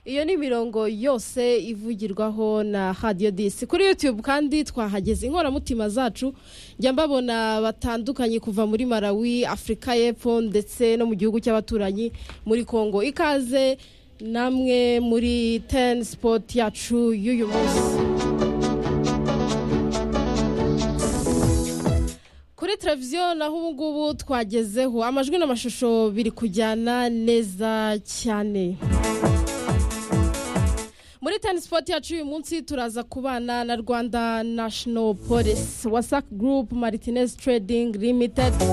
iyo ni imirongo yose ivugirwaho na radiyo disi kuri yutube kandi twahageze inkoramutima zacu njya mbabona batandukanye kuva muri malawi afurika y'epfo ndetse no mu gihugu cy'abaturanyi muri congo ikaze namwe muri teni sipoti yacu y'uyu munsi kuri televiziyo naho ubu ngubu twagezeho amajwi n'amashusho biri kujyana neza cyane muri teni sipoti yacu uyu munsi turaza kubana na rwanda nashono polisi wasake gurupe maritinezi tiredingi limitedi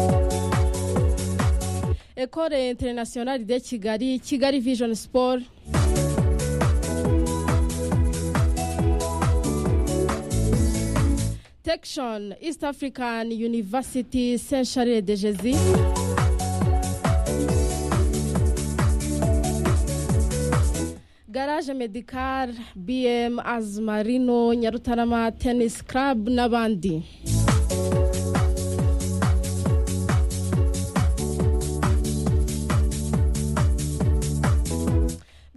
ekore interinasiyonari de kigali kigali vijoni siporo protection east african university saint charles de jesus garage medical bm azmarino nyarutarama tennis club n'abandi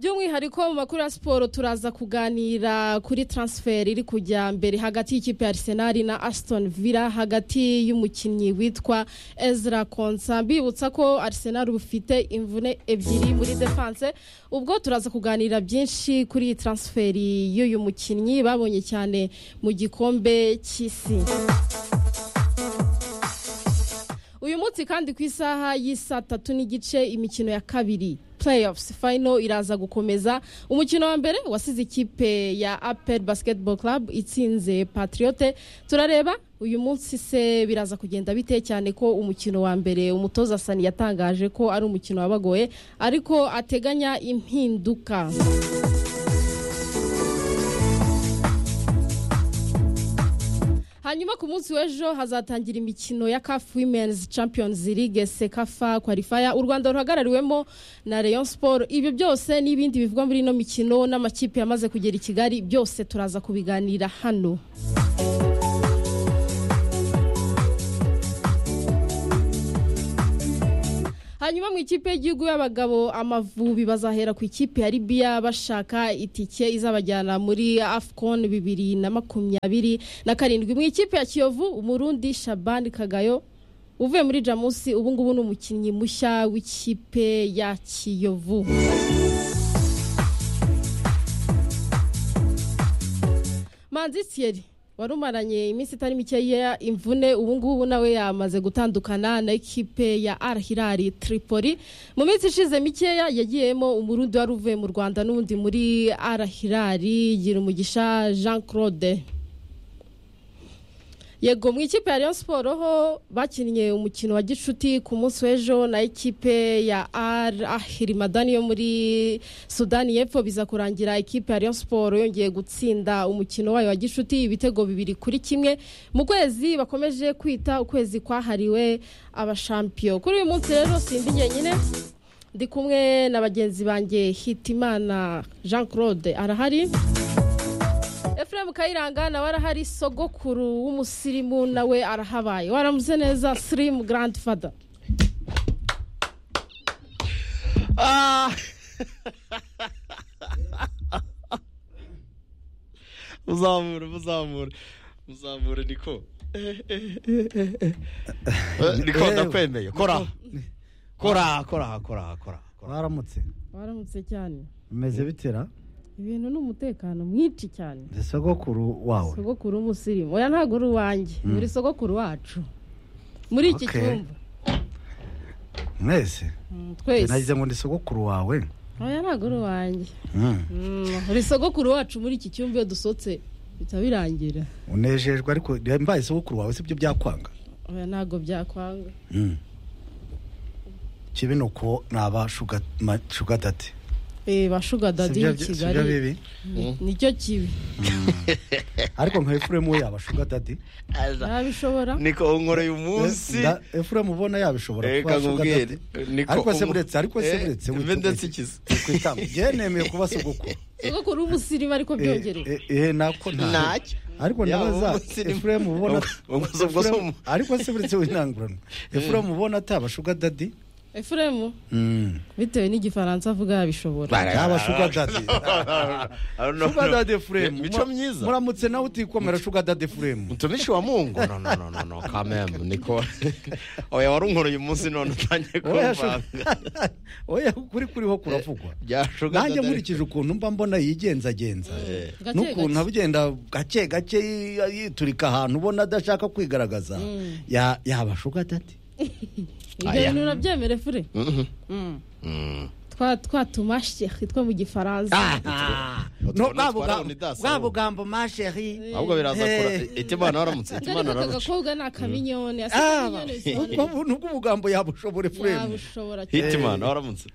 by'umwihariko mu makuru ya siporo turaza kuganira kuri taransiferi iri kujya mbere hagati y'ikipe ya arisenali na asitoni vila hagati y'umukinnyi witwa ezra konsa mbibutsa ko arisenali bufite imvune ebyiri muri defanse ubwo turaza kuganira byinshi kuri iyi taransiferi y'uyu mukinnyi babonye cyane mu gikombe cy'isi uyu munsi kandi ku isaha y'isaa tatu n'igice imikino ya kabiri playoffs final iraza gukomeza umukino wa mbere wasize ikipe ya apel basketball club itsinze patriote turareba uyu munsi se biraza kugenda bite cyane ko umukino wa mbere umutoza sani yatangaje ko ari umukino wabagoye ariko ateganya impinduka hanyuma ku munsi w'ejo hazatangira imikino ya kafu wimenizi champions league sekafa kwalifaya u rwanda ruhagarariwemo na leon siporo ibyo byose n'ibindi bivugwa muri ino mikino n'amakipe yamaze kugera i kigali byose turaza kubiganira hano hanyuma mu ikipe y'igihugu y'abagabo amavubi bazahera ku ikipe ya libiya bashaka itike izabajyana muri afcon bibiri na makumyabiri na karindwi mu ikipe ya kiyovu umurundi shabani kagayo uvuye muri jamusi ubu ngubu ni umukinnyi mushya w'ikipe ya kiyovu manzi thierry wari umaranye iminsi itari mikeya imvune ubu ngubu nawe yamaze gutandukana na ekipe ya al hilal tripoli mu minsi ishize mikeya yagiyemo umurundi wari uvuye mu rwanda n'ubundi muri al hilal gira umugisha jean claude yego mu ikipe ya Rayon siporo ho bakinnye umukino wa gicuti ku munsi w'ejo na ekipe ya ar ahirimadani yo muri sudani y'epfo biza kurangira ekipe ya Rayon siporo yongeye gutsinda umukino wayo wa gicuti ibitego bibiri kuri kimwe mu kwezi bakomeje kwita ukwezi kwahariwe abashampiyo kuri uyu munsi rero sindi njyenyine ndi kumwe na bagenzi banjye hitimana jean claude arahari efuremu kayiranga nawe arahari sogokuru w'umusirimu nawe arahabaye waramuze neza sirimu garandi fada muzamure muzamure muzamure niko niko ndakwemeye kora kora kora kora kora waramutse waramutse cyane umeze bitera ibintu ni umutekano mwinshi cyane ni sogokuru wawe sogokuru w'umusirimu oya ntabwo uri uwanjye muri sogokuru wacu muri iki cyumba mwese twese nagize ngo ni sogokuru wawe oya ntabwo uri uwanjye uri sogokuru wacu muri iki cyumba iyo dusohotse bihita birangira unejejwe ariko mbaye sogokuru wawe si byo byakwanga oya ntabwo byakwanga kibi ni uko naba shugatati bashuga dadi i kigali nicyo kibi ariko nka efuremu we yabashuga dadi yabishobora niko unkoreye umunsi efuremu ubona yabishobora kuba shuga dadi ariko se buretse ariko se buretse ndetse ikize njyewe nemeye kuba sogokuru sogokuru w'umusirimu ariko byongereye ehe nako ntacyo ariko nawe za efuremu ubona ubwo si ariko se buretse winanguranwa efuremu ubona atabashuga dadi efuremu bitewe n'igifaransa avuga yabishobora yaba shuga dadi shuga dadi efuremu Mico myiza. muramutse nawe utikomera shuga dadi efuremu mtumishi wa mungu no, no, no, no, no. kamem niko oya warunkuruye umunsi none utangiye Oya, kumvanga oya kuri kuriho kuravugwa byashuga nanjye nkurikije ukuntu mba mbona yigenzagenza Gake n'ukuntu gake. abugenda gake gake yi- yiturika ahantu ubona adashaka kwigaragaza ya- yaba shuga dadi ibyo Aya. bintu urabyemere fure twa twatuma sheri two mu gifaransa No, utwo bwa natwara buga- unidasi, bwa ahubwo. bugambo ma sheri ahubwo biraza Eh. kora itimana waramutse ariko itimana aka wararuca gakobwa ni akaminyone asa Ah, akaminyone ubwo bisobanura bu- nubwo ubugambo yabushobora efuremu yabushobora cyane hitimana waramutse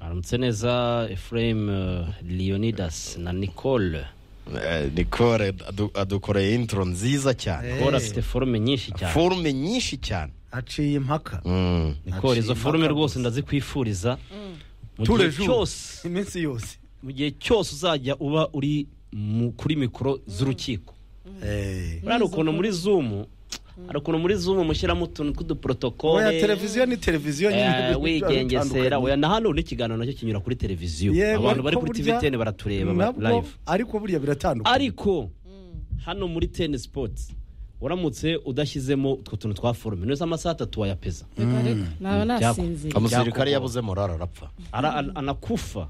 aramutse neza efuremu leonidas na nicole Eh, nicole adu- adukoreye intro nziza cyane nicole afite forume nyinshi cyane forume nyinshi cyane aciye impaka Mm. nicole izo Aciye forume impaka rwose gusa. ndazikwifuriza mu Tous gihe les jours. cyose iminsi yose mu gihe cyose uzajya uba uri mu- kuri mikoro z'urukiko Eh. buriya hari ukuntu muri zumu hari ukuntu muri zumu mushyiramo utuntu oya tw'uduporotokole televiziyo ni televiziyo nyine Eh, wigengesera oya na hano ubundi ikiganiro nacyo kinyura kuri televiziyo abantu bari kuri tv teni baratureba ba- live ariko buriya biratandukanye ariko hano muri teni sipoti uramutse udashyizemo utwo tuntu twa forume neza amasaha atatu wayapeza Reka, reka, naba nasinziriye umusirikare yabuze morari arapfa Ara- an- anakufa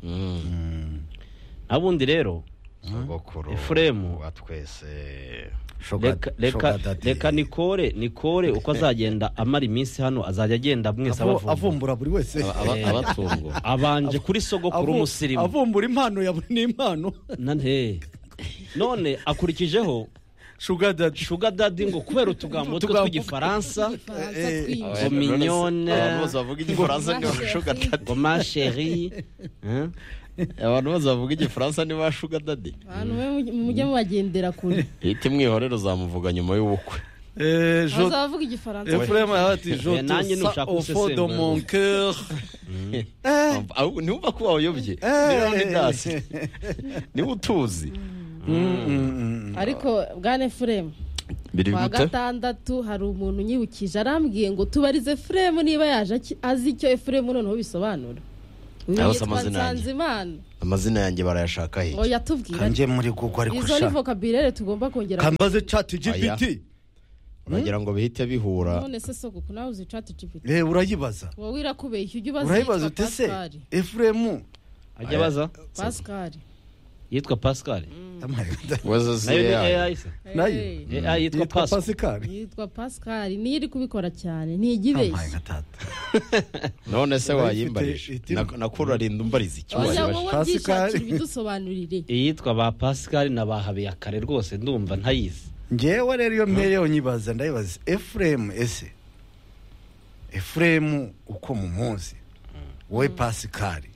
nabundi rero sogokuru Efuremu. wa twese Shoga- reka reka- shoga dadi. reka nikore nikore uko azagenda amara iminsi hano azajya agenda mwese Avo- abavumbura avumbura buri wese Aba- Eh. abatungo abanje kuri sogokuru Avu- umusirimu avumbura impano ya buri n'impano nane none akurikijeho shuga dadi shuga dadi ngo kubera utugambo twe Utugambo. tw'igifaransa Faransa Eh, twinshi. Ngo mignonne. abantu bose bavuga igifaransa ni ba shuga dadi ngo ma sheri eh? abantu bose bavuga igifaransa ni ba shuga dadi abantu be mujye- mujye mubagendera kure ihita umwihorero uzamuvuga nyuma y'ubukwe bazavuga igifaransa efuremu yawe ati Eh, nanjye jotu sa nushaka ofo do gusesengura. mon coeur Eh, Ahubwo ntiwumva ko wayobye eh, leonidas niba utuzi ariko bwana furemu biri kwa gute gatandatu hari umuntu unyibukije arambwiye ngo tubarize furemu niba yaje aki- azi icyo efuremu noneho bisobanura uyu Aba se yitwa amazina yanjye? nsanzimana amazina yanjye barayashaka ngo hirya yatubwira ati, kanjye muri google ariko izo ni sha vokabirere tugomba kongera kambaze chat gpt uragira ngo bihite bihura none se sogoko nawe uzi chat gpt Eh, urayibaza wowe irakubeshya ujye ubaza urayibaza yitwa ute se pascal efuremu ajya abaza pascal yitwa pascal wazeze nayo ni yayo. ai se Nayo. Hey, ai yitwa pascal pasikari yitwa pascal niyo iri kubikora cyane ntijya amaye ibeshya nka tata none se Urayifite wayimbarije itima. Na- nakurarinda umbariza icyo wajya wayibajije wowe Pascal. byishakira ibidusobanurire iyitwa ba pascal na ba habiyakare rwose ndumva ntayizi ngewe rero iyo mpereyeho nyibaza ndayibaza efuremu ese efuremu uko mumuzi wowe pasikari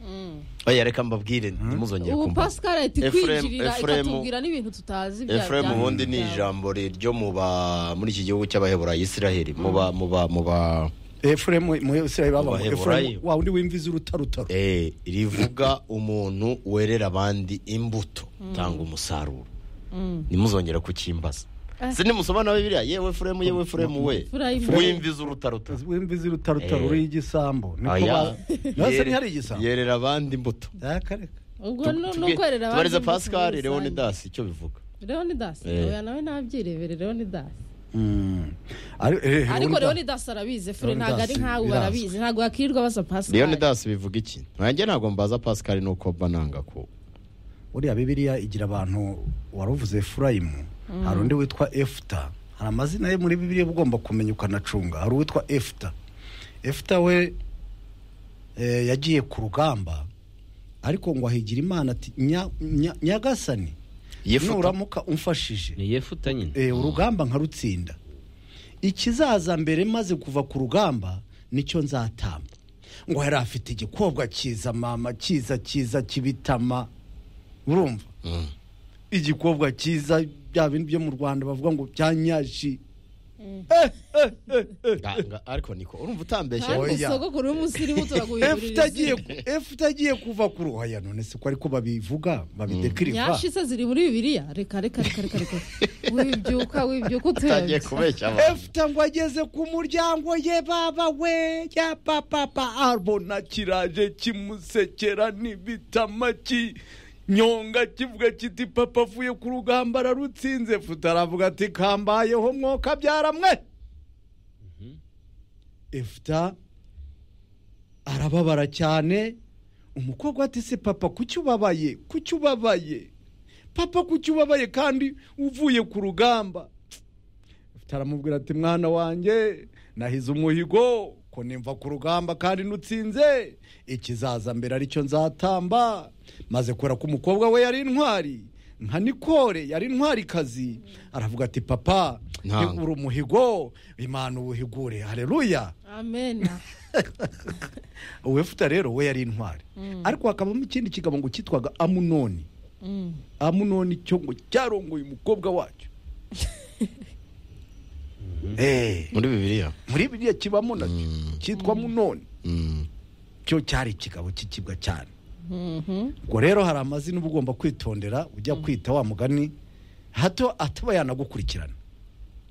oya reka mbabwire ntimuzongere ubu kumbaza pascal ahita Ephraim- ikwinjirira Ephraim- ikatubwira n'ibintu tutazi bya efuremu bya- ubundi ni bya- ijambo ryo mu ba muri iki gihugu cy'abaheburayi isiraheli mu ba mu ba mu ba efuremu muri israeli bavuga ngo Abaheburayo. efuremu wa undi w'imvi z'urutarutaro eh, rivuga umuntu werera abandi imbuto utanga umusaruro ntimuzongere kucyimbaza Ah. si nimusobanura bibiriya yewe efuremu yewe efuremu we Efurayimu. w'imvi z'urutaruta w'imvi z'urutarutaro Eh. uriho igisambo niko Oya. ba- nase Yere- ntihari igisambo yerera abandi imbuto akareka ubwo no- no Tubwi- korera abandi tubarize imbuto muri pascal rusange. leonidas icyo bivuga leonidas Eh. oya nawe ntabyirebere leonidas ariko ariko leonidas arabizi fure ntabwo ari Leonidas, nkawe birazwi. barabizi ntabwo bakirirwa baza pascal leonidas bivuga iki nanjye ntabwo mbaza pascal nuko mba nanga ko buriya bibiriya igira abantu waruvuze efurayimu hari undi witwa efuta hari amazina ye muri bibiriya uba ugomba kumenya ukanacunga hari uwitwa efuta efuta we eh, yagiye ku rugamba ariko ngo ahigira imana ati "Nya- nya- nyagasani Yefuta. nuramuka umfashije ni yefuta nyine eh, urugamba nkarutsinda ikizaza mbere maze kuva ku rugamba nicyo nzatamba ngo yari afite igikobwa cyiza mama cyiza cyiza kibitama urumva igikobwa cyiza bya bintu byo mu rwanda bavuga ngo bya nyashi Eh, eh, eh, eh. Nga- nga- ariko niko urumva utambeshya Oya. kandi sogokuru w'umusirimu efuta agiye turaguyurira efuta agiye kuva ku ruhaya none se ko ariko babivuga babidekiriva nyashise ziri muri bibiliya reka reka reka reka reka wibyuka wibyuka utangiye utebye kubeshya abantu efuta ngo ageze ku muryango ye baba we ya papapa abona kiraje kimusekera n'ibitama ki nyonga kivuga kiti papa avuye ku rugamba ararutsinze efuta aravuga ati kambayeho mwoka byaramwe efuta arababara cyane umukobwa ati se papa kuki ubabaye kuki ubabaye papa kuki ubabaye kandi uvuye ku rugamba taramubwira ati mwana wanjye nahize umuhigo ko nimva ku rugamba kandi nutsinze ikizaza mbere aricyo nzatamba maze kubera ko umukobwa we yari intwari nka nikore yari intwarikazi aravuga ati papa Ntabwo. higura umuhigo imana uwuhigure hareruya amena uwefuta rero we yari intwari ariko hakabamo ikindi kigabo ngo cyitwaga amunoni Mm. amunoni cyo ngo cyarongoye umukobwa wacyo Eh. muri bibiliya muri biriya kibamo nacyo cyitwa munoni Mm. cyo cyari ikigabo cy'ikibwa cyane Mhm. ubwo rero hari amazina uba ugomba kwitondera ujya kwita wa mugani hato ataba yanagukurikirana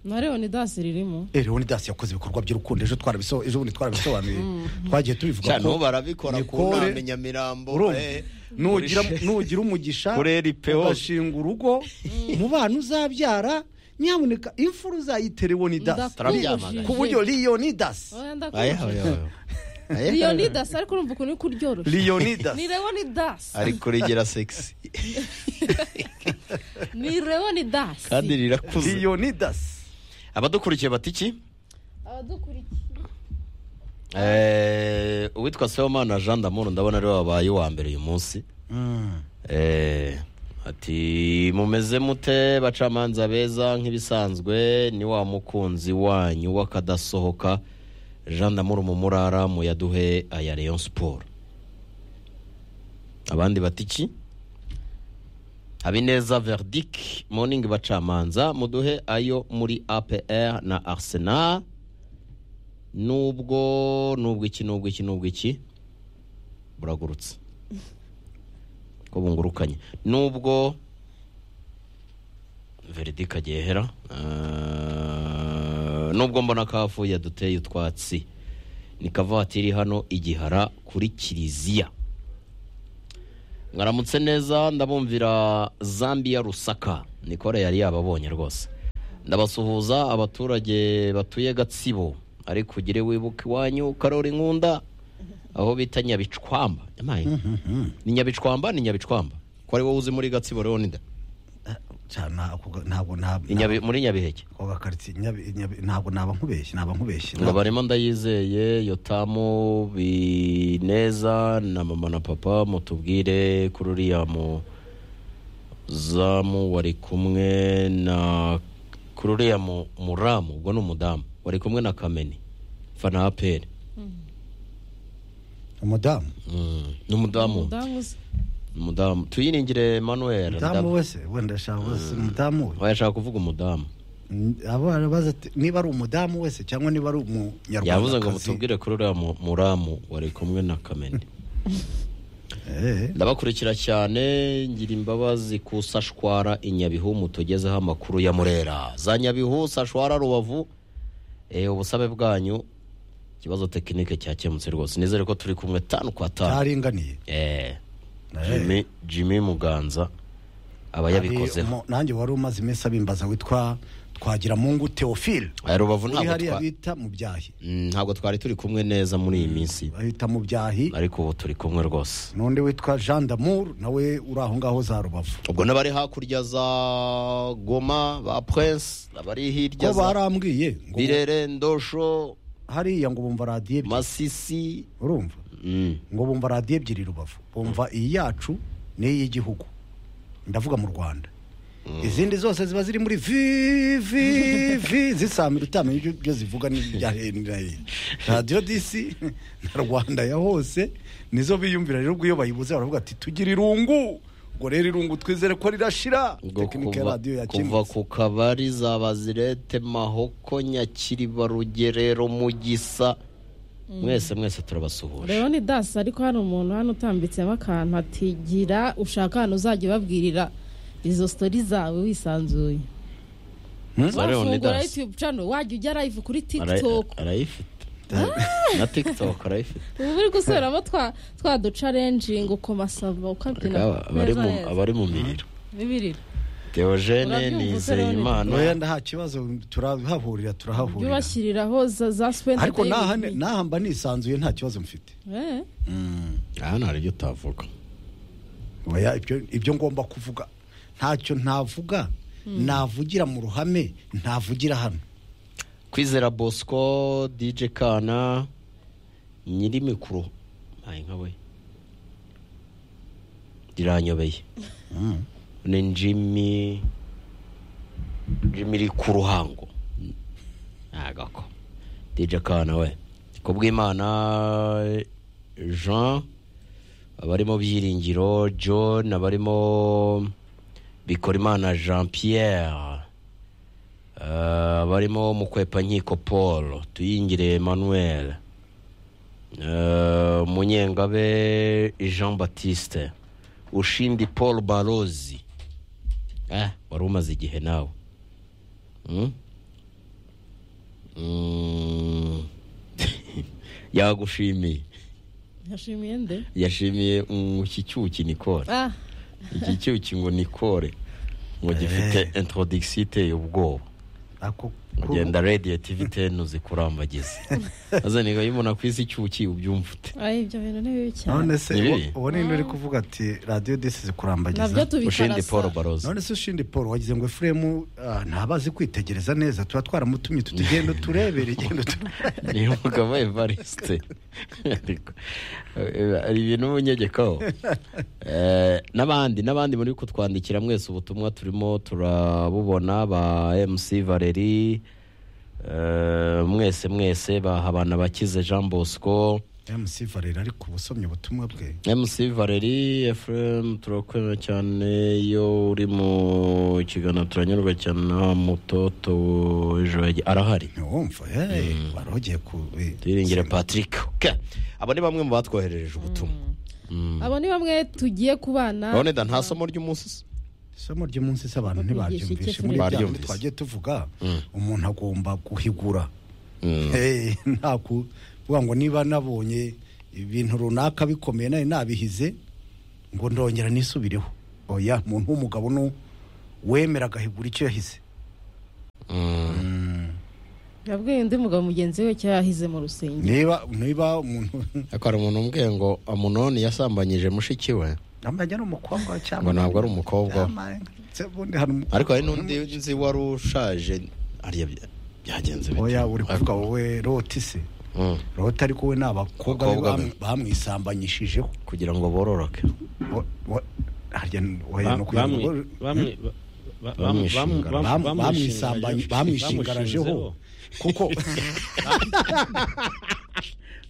na leoni dasi ririmo Eh, leoni dasi yakoze ibikorwa by'urukundo ejo twarabiso ejo bundi twarabisobanuye twagiye tubivuga cyane ubu baramikora ku Nicole, nama nyamirambo urumva, eh, nugira kuri- nugira umugisha kuri LPO. ugashinga urugo mu bana uzabyara nyamuneka imfura uzayitera leonidas Turabyamaganye. ku buryo leonidas oya Aya, aya, ndakubajije aya. Aya, leoni dasi ariko urumva ukuntu uri kuryoroshya leonidas ni leoni dasi ari kurigera sexy ni leoni dasi kandi rirakuze leonidas abadukurikiye bati iki abadukurikiye Eh, uwitwa sewomana jean damour ndabona ariwe wabaye uwa mbere uyu munsi Mm. Eh, ati mumeze mute bacamanza beza nk'ibisanzwe ni wa mukunzi wanyu w'akadasohoka jean damour mumurara muyaduhe aya rayon siporo abandi bati iki habineza verdic morning bacamanza muduhe ayo muri apr na arsenal nubwo nubwo iki nubwo iki nubwo iki buragurutse ko bungurukanye nubwo veridi kagehera eh, nubwo mbona kavuye duteye utwatsi ni kavatiri hano igihara kuri kiliziya mwaramutse neza ndabumvira zambia rusaka nikore yari yababonye rwose ndabasuhuza abaturage batuye gatsibo ariko ugire wibuka iwanyu karori nkunda aho bita nyabicwamba Yamaye. ni nyabicwamba ni nyabicwamba ko ari wowe uzi muri gatsibo rero nida cyane ntabwo ntabwo ntabwo muri nyabiheke ako gakaritsiye Nyabi- Nyabi- ntabwo naba nkubeshye naba nkubeshye ngo barimo ndayizeye yotamu bineza na mama na papa mutubwire kuri uriya muzamu wari kumwe na kuri uriya mu- muramu ubwo ni umudamu wari kumwe na kameni fana aperi umudamu ni umudamu umudamu se ni umudamu tuyiringire manuel umudamu wese wenda ashaka wese umudamu we yashaka kuvuga umudamu N- abo barabaza ati, niba ari umudamu wese cyangwa niba ari yavuze ngo umunyarwandakazi mutubwire kuri uriya mu- muramu wari kumwe na kameni Eh, ndabakurikira cyane ngira imbabazi ku sashwara i nyabihu mutugezeho amakuru ya murera za nyabihu sashwara rubavu eh, ubusabe bwanyu ikibazo tekinike cyakemutse rwose nizere ko turi kumwe tanu kwa tanu cyaringaniye Eh, Eh. Jimmy- jimmy muganza aba Hari yabikozeho umu- nanjye wari umaze iminsi abimbaza witwa twagira mungu theophile Aya rubavu uri ntabwo hariya twa- bita mu byahi Mm, ntabwo twari turi kumwe neza muri iyi minsi bahita mu byahi ariko ubu turi kumwe rwose n'undi witwa jean damour nawe uri aho ngaho za rubavu ubwo n'abari hakurya za goma ba prince abari hirya ko za barambwiye ngo birere ndosho hariya ngo bumva radiyo ebyiri masisi urumva Mm. ngo bumva radiyo ebyiri rubavu bumva iyi yacu n'iy'igihugu ndavuga mu rwanda izindi zose ziba ziri muri vi vi vi zisamira utamenya ibyo- ibyo zivuga n'ibya heniraye radiyo disi na rwanda ya hose nizo biyumvira rero ubwo iyo bayibuze baravuga ati tugira irungu ubwo rero irungu twizere ko rirashira Ngo tekinike kuva- radiyo kuva yakinutse ku kabari za bazirete mahoko nyakiriba rugerero mugisa mwese mwese turabasuhuje rero ni dasi ariko hano umuntu hano utambitsemo akantu atigira ushaka ahantu uzajya ubabwirira izo sitori zawe wisanzuye Za wafungura Leonidas. yutube cano wajya ujya live kuri Ara- tiktok arayifite na tiktok arayifite ubu uri gusubiramo twa twa ducarenjinga ukomasava ukabyina Aba- abari mu- abari mu miriro bibirira Theogene Urabyumva Nizeyimana ntoya nta kibazo turahahurira turahahurira byubashyiriraho za za spend ariko naha naha mba nisanzuye nta kibazo mfite hano hari ibyo utavuga Oya, ibyo- ibyo ngomba kuvuga ntacyo ntavuga navugira mu ruhame ntavugira hano kwizera bosco dj kana nyiri mikoro ntaye nka we riranyobeye ni jimmy jimmy iri ku ruhango ntagako dj kana we kubw'imana jean abarimo byiringiro john abarimo bikorimana jean pierre Eh, barimo mukwepankiko paul tuyingire emmanuel Eh, munyengabe jean baptiste ushindi paul barozi eh, wari umaze igihe nawe Mm? Mm. yagushimiye yashimiye nde yashimiye umushyushyu nikore ah iki cyuki ngo nikore ngo gifite introduction iteye ubwoba Ako- ko- ugenda radiyo tivi teni uzikurambagiza azaniga iyo umuntu akwise icyuki ubyumva ute ari ibyo bintu ni bibi cyane none se Ni uwo- bibi? uwo ninde uri kuvuga ati radiyo disi nabyo zikurambagiza ushindi paul tubikarasa baroza none se ushindi paul wagize ngo efuremu ah, ntabazi kwitegereza neza tuba twaramutumye tutugenda turebere genda utu- ni umugabo evariste Ariko, eh, hari ibintu w'umunyegekaho Eh, n'abandi n'abandi muri kutwandikira mwese ubutumwa turimo turabubona ba mc valeri eh, mwese mwese ba habana bakize jean bosco mc valera ariko uba usomye ubutumwa bwe mc valeri efuremu turakwemera cyane iyo uri mu kiganiro turanyurwa cyane na mutoto w'ejo hagi- arahari ntiwumva hey, wari ugiye ku eh, tuyiringire patrick Ke. abo ni bamwe mu batwoherereje ubutumwa abo ni bamwe tugiye kubana boneda nta somo ry'umunsi se isomo ry'umunsi se abantu Bakwigisha ntibaryumvishe iki Efuremu? muri bya bindi Baryumvise. twagiye tuvuga umuntu agomba guhigura Mm. Eh, nta kuvuga ngo niba nabonye ibintu runaka bikomeye nawe nabihize ngo ndongera nisubireho oya umuntu w'umugabo ni wemera agahigura icyo yahize Mm. yabwiye undi mugabo mugenzi we cyo yahize mu rusengero niba niba umuntu ariko hari umuntu umbwiye ngo amunoni yasambanyije mushiki we amajya ari umukobwa we cyangwa Ngo ntabwo ari umukobwa we. Cyangwa- se ubundi hari umukobwa ariko hari n'undi nzi wari ushaje hariya bya- byagenze bite? oya uri kuvuga wowe roti se Mm. roti ariko we ni abakobwa be Abakobwa be. bam- bamwisambanyijijeho kugira ngo bororoke Wo- wo- harya ni- oya ni Ba- ukugira bamwe- ngo- bamwe- ba- ba- bamu- bamu- Bamwishinga. bamu- Bam- bamwisambanye- bamwishingarajeho kuko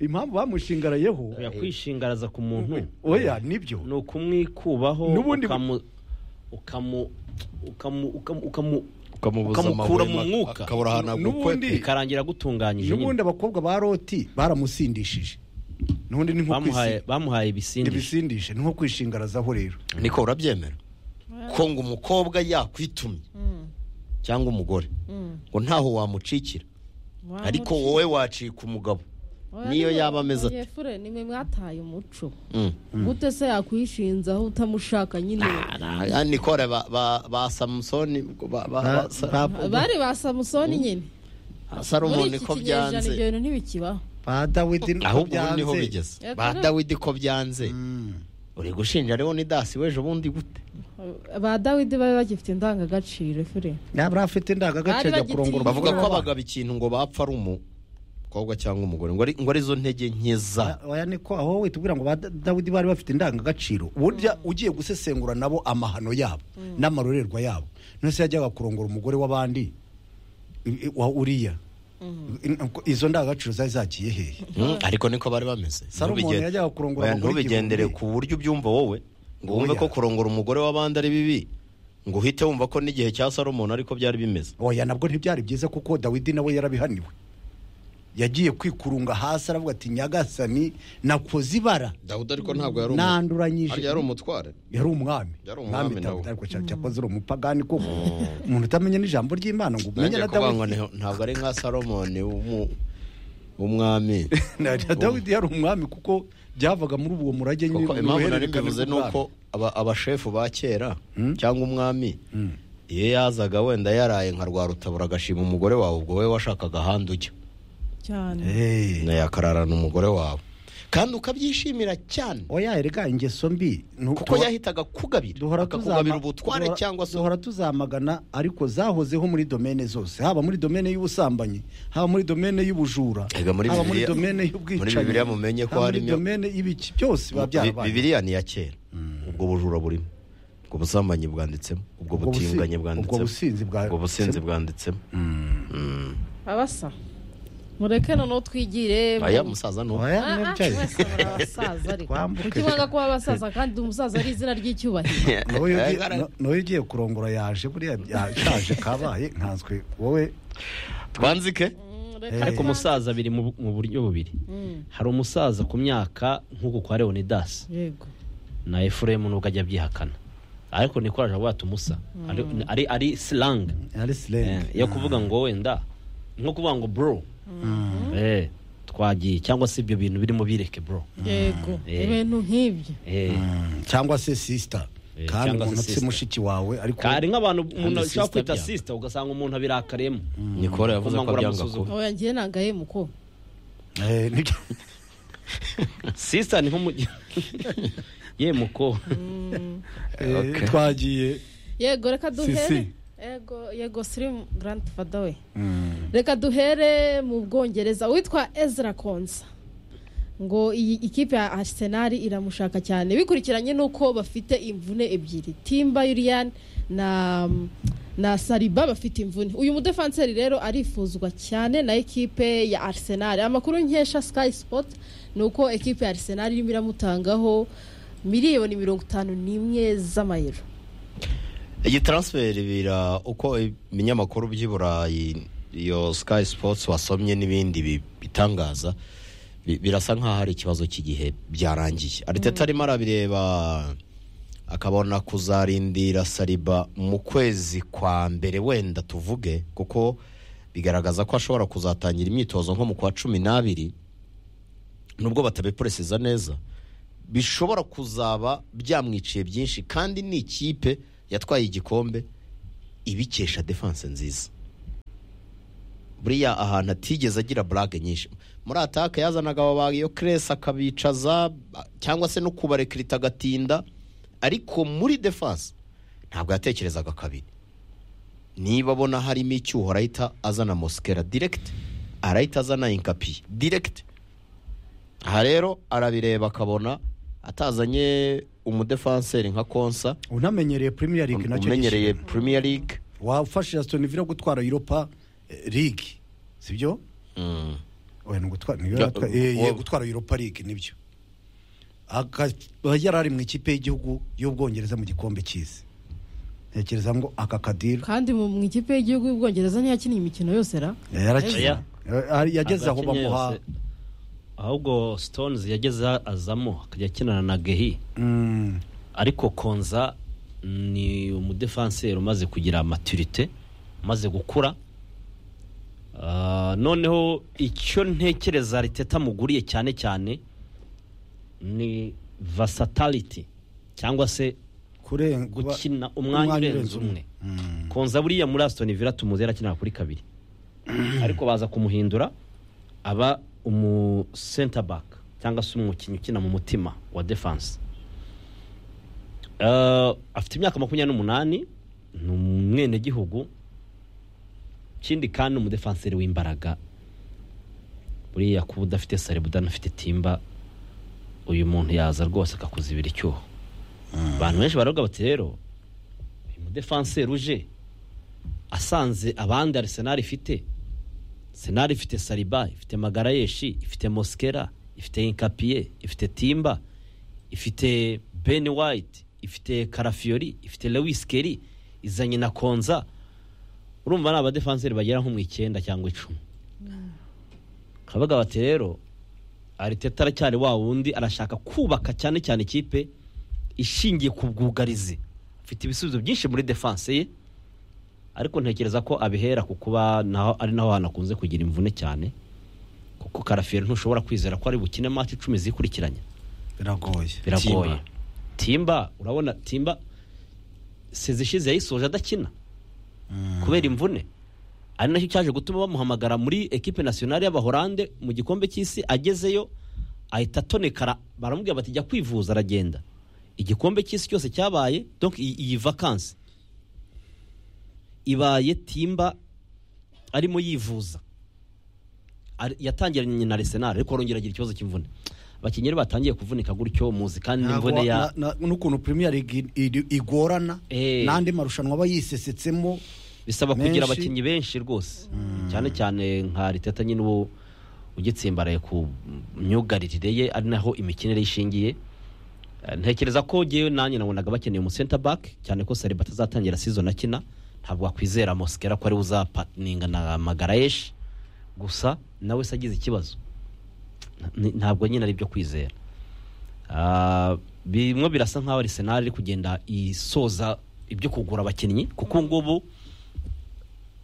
impamvu bamushingarayeho Oya, kwishingaraza ku muntu oya nibyo ni ukumwikubaho N'ubundi- ukamu- ukamu- ukamu- ukamu- ukamu- ukamubuza Ukamukura amahwemo, mu mwuka. akabura ahantu N'ubundi- agukwe bikarangira gutunganyije nyine. n'ubundi abakobwa ba roti baramusindishije n'ubundi ni nko bamuhaye kwisi- bamuhaye ibisindisha ibisindishe ni nko kwishingarazaho rero niko urabyemera ko ngo umukobwa yakwitumye cyangwa umugore ngo ntaho wamucikira ariko wowe wacika umugabo niyo yaba ameze ati efure nimwe mwataye umuco Mm. gute se yakwishinzaho utamushaka nyine Ah, nah, ya nikore ba, ba, ba samusoni ba, ba, ba, sa, bari ba samusoni nyine muri salomoni iki ko kinyejana ibyo byanze bintu ntibikibaho ba dawidi niko ahubwo ubu niho byanze. bigeze Eh, ba kuri- dawidi ko byanze Mm. uri gushinja rero ni dasi w'ejo bundi gute ba dawidi bari bagifite indangagaciro efure yaba afite Bari indangagaciro ajya bagitinya. kurongora bavuga umugore ko w'abandi. abagabo ikintu ngo bapfa ari umukobwa cyangwa umugore ngo ari- ngo arizo ntege nke za oya niko aho wowe tubwira ngo ba Da- dawidi bari bafite indangagaciro burya ugiye gusesengura nabo amahano yabo n'amarorerwa yabo none se yajyaga kurongora umugore w'abandi i- i- wa uriya I- i- izo ndangagaciro zari zagiye hehe Mm, ariko niko bari bameze Salomoni Ntubigen- yajyaga kurongora Oya, abagore igihumbi. ntubigendere ku buryo ubyumva wowe ngo wumve Oya. ko kurongora umugore w'abandi ari bibi ngo uhite wumva ko n'igihe cya salomoni ariko byari bimeze oya nabwo ntibyari byiza kuko dawidi nawe yarabihaniwe yagiye kwikurunga hasi aravuga ati nyagasani nakoze ibara dawudi ariko ntabwo yari umu- nanduranyije yari umutware yari umwami Yari umwami nawe. Dawidi, ariko cya- cyakoze uri umupagani koko umuntu utamenya n'ijambo ry'imana ngo umenye nanjye na kuvuga ngo dawidi nti- ntabwo ari nka salomoni w'umu- w'umwami Na- na dawidi yari umwami kuko byavaga muri ubwo murage nyine kuko impamvu nari uruhererekane mbivuze ni rw'ubwami. uko aba- abashefu ba kera cyangwa umwami iyo yazaga wenda yaraye nka rwarutabura agashima umugore wawe ubwo wowe washakaga ahandi ujya cyane Eh, nawe yakararana umugore wawe kandi ukabyishimira cyane oya erega ingeso mbi ni uko kuko yahitaga kugabira duhora akakugabira tuzama- ubutware duhora- cyangwa se duhora tuzamagana ariko zahozeho muri domene zose haba muri domene y'ubusambanyi haba muri domene y'ubujura Erega muri haba muri Bibiliya- domene muri y'ubwicanyi Bibiliya mumenye ko haba muri harimo- domene y'ibiki byose biba Bi- byarabaye bibiliya ni iya kera ubwo bujura burimo ubwo busambanyi bwanditsemo ubwo Ubwo busi- butinganyi ubwo bwanditsemo businzi bwa- ubwo businzi bwanditsemo abasa mureke noneho twigire mu- aya musaza ni Oya, Ah, ah, nabyaye. mwese muri abasaza ariko Twambuke. kuki mwanga kuba abasaza kandi umusaza ari izina ry'icyubahiro nawe ugiye- na- nawe ugiye kurongora yaje buriya yaje kabaye nkanswe wowe twanzike Mureke ariko twa- umusaza biri mu bu- mu buryo bubiri hari umusaza ku myaka nk'uku kwa leonidas yego na efuremu nubwo ajya abyihakana ariko niko araje avuga ati umusa Ari- ari ari slang ari Eh, silenge yo kuvuga ngo wenda nko kuvuga ngo bro Eh, twagiye cyangwa se ibyo bintu birimo bireke bro yego Eh. ibintu nk'ibyo Eh, cyangwa se sisita Eh, kandi cyangwa se umuntu apfe sister. mushiki wawe ariko hari nk'abantu umuntu Kandi ashobora sister kwita byanga. sisita ugasanga umuntu abirakariyemo nikora yavuze ko Kumangura byanga amusuzuma. kuba aho yagiye nangaye muko Eh, nibyo- sisita ni nko mu ye muko eh, Okay. twagiye yego reka duhere si. yego yego sirimu garandi fada we reka duhere mu bwongereza uwitwa ezra konsa ngo iyi ikipe ya arsenal iramushaka cyane bikurikiranye n'uko bafite imvune ebyiri timba yuriyan na na sariba bafite imvune uyu mudefanseri rero arifuzwa cyane na ekipe ya arsenal amakuru nkesha sky sport ni uko ekipe ya arsenal irimo iramutangaho miliyoni mirongo itanu n'imwe z'amayero iyi transfer bira uko ibinyamakuru by'i burayi iyo sky sports wasomye n'ibindi bi- bitangaza bi- birasa nkaho hari ikibazo cy'igihe byarangiye ariteta arimo arabireba akabona kuzarindira sariba mu kwezi kwa mbere wenda tuvuge kuko bigaragaza ko ashobora kuzatangira imyitozo nko mu kwa cumi n'abiri nubwo batabipuresiza neza bishobora kuzaba byamwiciye byinshi kandi ni ikipe yatwaye igikombe ibikesha defanse nziza buriya ahantu atigeze agira burage nyinshi muri ataka yazanaga ababaga iyo keresi akabicaza ba- cyangwa se no kubarekirita agatinda ariko muri defanse ntabwo yatekerezaga kabiri niba abona harimo icyuho arahita azana mosikera diregiti arahita azana inkapi diregiti aha rero arabireba akabona atazanye umudefanseri nka konsa unamenyereye premier league nacyo umenyereye gishyira. premier league wafashije Aston Villa gutwara Europa eh, League sibyo oya ni ugutwara ni Ya, gutwara, uwo- gutwara Europa League nibyo akaba yari ari mu ikipe y'igihugu y'ubwongereza mu gikombe cy'isi ntekereza ngo aka kadiri kandi mu mu ikipe y'igihugu y'ubwongereza ntiyakiniye imikino yose ra yarakina Eh, yageze aho Abakinnyi bamuha yose. ahubwo stones yageze azamo akajya akinana na gehi Mm, ariko konza ni umudefanseri umaze kugira maturite umaze gukura Ah, noneho icyo ntekereza ariteta amuguriye cyane cyane ni vasatality cyangwa se kuren- kuba- gukina umwanya urenze umwe konza buriya muri asitoni vila tumuzi yarakinira kuri kabiri ariko baza kumuhindura aba umu senta baka cyangwa se umukinnyi ukina mu mutima wa defanse Eh, afite imyaka makumyabiri n'umunani ni umwenegihugu ikindi kandi ni umudefanseri w'imbaraga buriya kuba udafite saribu udanafite timba uyu muntu yaza rwose akakuzibira icyuho abantu benshi baravuga bati rero uyu mudefanseri uje asanze abandi arisenari ifite senari ifite sariba ifite magarayeshi ifite moskera ifite inkapiye ifite timba ifite beni wayiti ifite karafiyori ifite lewis keri izanye na konza urumva ni abadefanseri bagera nko mu icyenda cyangwa icumi kabaga bati rero ariteta aracyari wa wundi arashaka kubaka cyane cyane ikipe ishingiye ku bwugarizi afite ibisubizo byinshi muri defanse ye ariko ntekereza ko abihera ku kuba naho ari naho hantu akunze kugira imvune cyane kuko karafiyeri ntushobora kwizera ko ari bukine mati icumi zikurikiranye biragoye biragoye timba urabona timba sezi ishize yayisoje adakina kubera imvune ari nacyo cyaje gutuma bamuhamagara muri ekipe nasiyonari y'abahorande mu gikombe cy'isi agezeyo ahita atonekara baramubwira bati jya kwivuza aragenda igikombe cy'isi cyose cyabaye donc iyi iyi vakansi ibaye timba arimo yivuza Ari- yatangiranye na arsenal ariko arongera agira ikibazo cy'imvune abakinnyi rero batangiye kuvunika gutyo muzi kandi Ntabwo imvune ya na- na- n'ukuntu premier league iri- igorana Eh. n'andi marushanwa aba yisesetsemo bisaba kugira menshi. abakinnyi benshi rwose cyane cyane nka riteta nyine ubu ugitsimbaraye ku myugaririre ye ari naho imikinire ye ishingiye Eh, ntekereza ko ngewe nanjye nabonaga bakeneye umu center back cyane ko sariba atazatangira season akina ntabwo wakwizera mosikera ko ari we uzapatininga na magarayeshi gusa nawe se agize ikibazo Ni- ntabwo nyine ari ibyo kwizera Ah, bimwe birasa nk'aho arisenali iri kugenda isoza ibyo kugura abakinnyi kuko ubu ngubu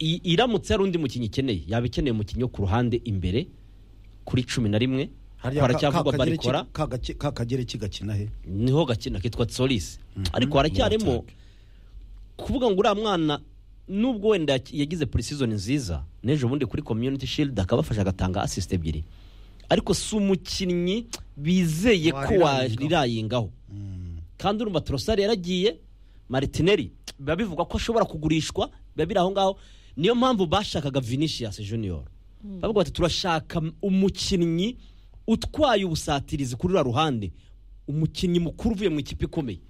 i- iramutse hari undi mukinnyi ikeneye yaba ikeneye umukinnyi wo ku ruhande imbere kuri cumi na rimwe Harya ko ka- haracyavugwa ka- Kagereki- barikora ka- Gake- ka kagereki gakina he niho gakina kitwa solisi ariko haracyarimo Muracyari. kuvuga ngo uriya mwana nubwo wenda yaki- yagize purisizoni nziza n'ejo bundi kuri community shield akabafasha agatanga asisite ebyiri ariko si umukinnyi bizeye ko Warirayingaho. warirayingaho kandi urumva turosari yaragiye maritineri biba bivugwa ko ashobora kugurishwa biba biri aho ngaho niyo mpamvu bashakaga vinicius junior bavuga bati turashaka umukinnyi utwaye ubusatirizi kuri ruriya ruhande umukinnyi mukuru uvuye mu ikipe ikomeye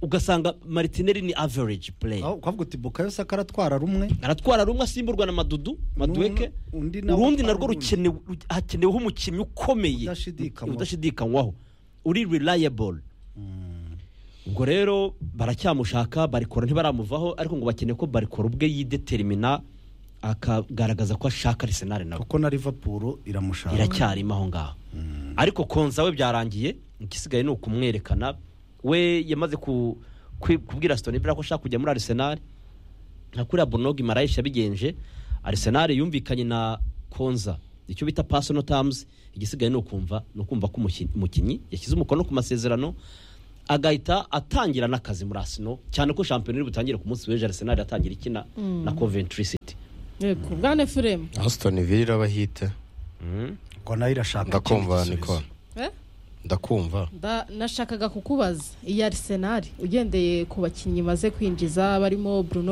ugasanga maritineri ni average play Aho ukavuga uti bukayo saka aratwara rumwe aratwara rumwe asimburwa na madudu maduweke N'umwe- undi nawe urundi narwo urundi. rukenewe ru- hakeneweho umukinnyi ukomeye Udashidikanywaho. udashidikanywaho uri reliable ubwo rero baracyamushaka barikora ntibaramuvaho ariko ngo bakeneye ko barikora ubwe yidetermina akagaragaza ko ashaka arisenali nawe kuko na liverpool iramushaka iracyarimo aho ngaho ariko konza we byarangiye igisigaye ni ukumwerekana we yamaze ku- kwi- kubwira Aston Villa ko ashaka kujya muri Arsenal nka kuriya Bonogi Marayish yabigenje Arsenal yumvikanye na Konza icyo bita personal terms igisigaye ni ukumva ni ukumva ko umuki- umukinnyi yashyize umukono ku masezerano agahita atangira n'akazi muri Arsenal cyane ko shampiyona iri butangire ku munsi w'ejo Arsenal atangira ikina na Coventry City yego bwana efuremu Aston Villa irabahita kuko nayo irashaka ndakumva ikindi niko gisubizo. Eh? ndakumva Nda- nashakaga kukubaza iyi arisenali ugendeye ku bakinnyi imaze kwinjiza barimo bruno